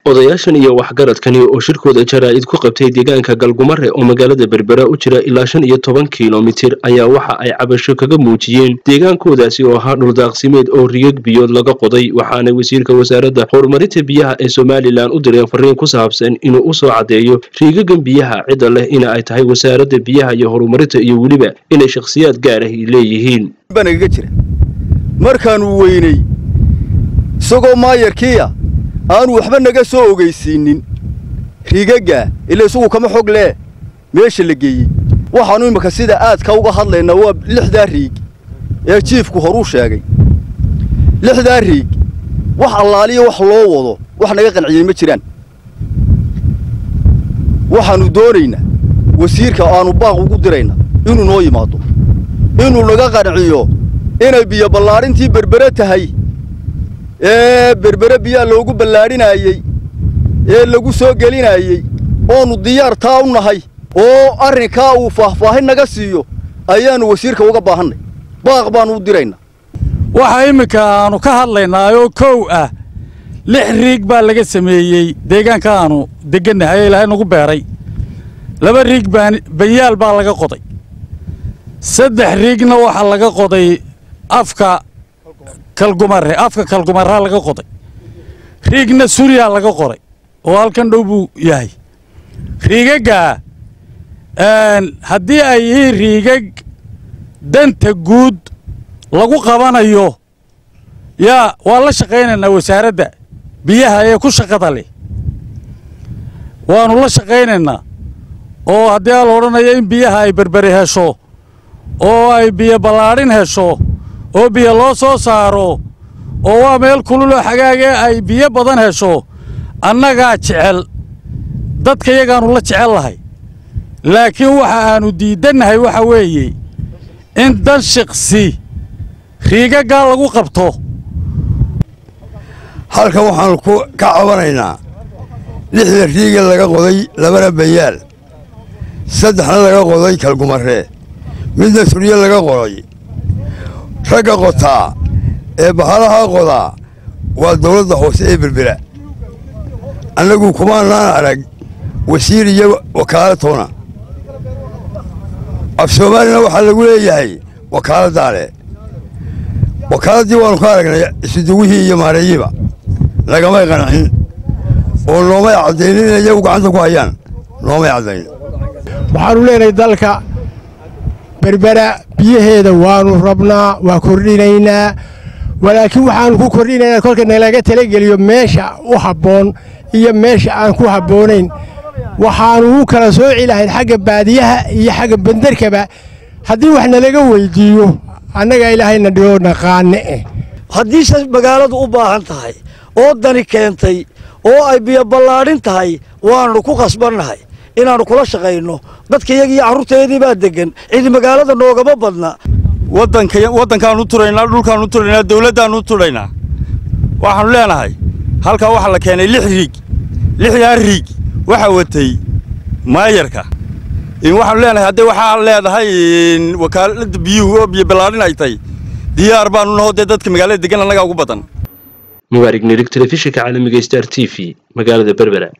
odayaashan iyo waxgaradkani oo shirkooda jaraa'id ku qabtay deegaanka galgumare oo magaalada berbera u jira ilaa shan iyo toban kilomitir ayaa waxa ay cabasho kaga muujiyeen deegaankoodaasi oo ahaa dhuldaaqsimeed oo riyag biyood laga qoday waxaana wasiirka wasaaradda horumarinta biyaha ee somalilan u direen fariin ku saabsan inuu u soo caddeeyo riigagan biyaha cidda leh ina ay tahay wasaaradda biyaha iyo horumarinta iyo weliba inay shakhsiyaad gaar ah leeyihiin banagaga jira markaannu weynay isagoo maayarkiiya aanu waxba naga soo ogaysiinin rigagga ila isagu kama xog lee meesha la geeyey waxaannu imminka sida aadka uga hadlaynaa waa lixdaa riig ee jiifku horuu sheegay lixdaa riig wax allaaliya wax loo wado wax naga qanciyey ma jiraan waxaannu doonaynaa wasiirka aannu baaq ugu dirayna inuu noo yimaado inuu naga qanciyo inay biyo ballaadhintii berbere tahay ee berbere biyaa loogu ballaadhinaayey ee lagu soo gelinaayey oonu diyaar taa u nahay oo arrinkaa uu faahfaahin naga siiyo ayaannu wasiirka uga baahannay baaq baannu u diraynaa waxaa imminka aannu ka hadlaynaayoo kow ah lix riig baa laga sameeyey deegaanka aannu deggannahay ee ilaahay nagu beeray laba riig baan banyaal baa laga qoday saddex riigna waxaa laga qoday afka kalgumare afka kalgumaraa laga qoday riigna suriyaa laga qoray oo halkan dhow buu yahay riigaggaa haddii ay yihiin riigag danta guud lagu qabanayo yaa waa la shaqaynaynaa wasaaradda biyaha ee ku shaqada leh waannu la shaqaynaynaa oo haddii aa la odhanayo in biyaha ay berberi hesho oo ay biyo ballaadhin hesho oo biyo loo soo saaro oo waa meel kululoo xagaagee ay biyo badan hesho annagaa jecel dadka yagaannu la jecel lahay laakiin waxa aannu diiddannahay waxa weeye in dan shiqsi riigaggaa lagu qabto halkan waxaannu ka cabanaynaa lixda riiga laga qoday labana bayaal saddexna laga qoday kalgumaree midna surye laga qoday ragga qotaa ee bahalaha qodaa waa dawladda hoose ee berbera annagu kumaanaan arag wasiir iyo wakaalatoona af soomaalina waxaa lagu leeyahay wakaaladdaale wakaaladdii waannu ka aragnay isuduwihii iyo maareeyiba lagamay qancin oo noomay caddaynin inay iyagu gacanta ku hayaan noomay caddayn waxaannu leenahay dalka berbera biyaheeda waannu rabnaa waa kordhinaynaa walaakiin waxaannu ku kordhinaynaa kolka nalaga talageliyo meesha u habboon iyo meesha aan ku habboonayn waxaannu u kala sooci lahayn xagga baadiyaha iyo xagga benderkaba haddii wax nalaga weyddiiyo annaga ilaahayna dhigoo naqaane eh haddiise magaaladu u baahan tahay oo dani keentay oo ay biyo ballaadhin tahay waannu ku qasbannahay inaannu kula shaqayno dadkayagii carruurteedii baa deggan cidi magaalada noogama badna waddankaannu turaynaa dhulkaannu turaynaa dawladdaannu turaynaa waxaannu leenahay halkaa waxaa la keenay lix riig lixdaa riig waxaa watay maayarka waxaannu leenahay haddee waxaa leedahay wakaaladda biyuhu oo biyo ballaadhin ay tahay diyaar baannu nahoo dee dadka magaalada deggan annagaa ugu badan mubaarig nirig telefishinka caalamiga star t v magaalada berbera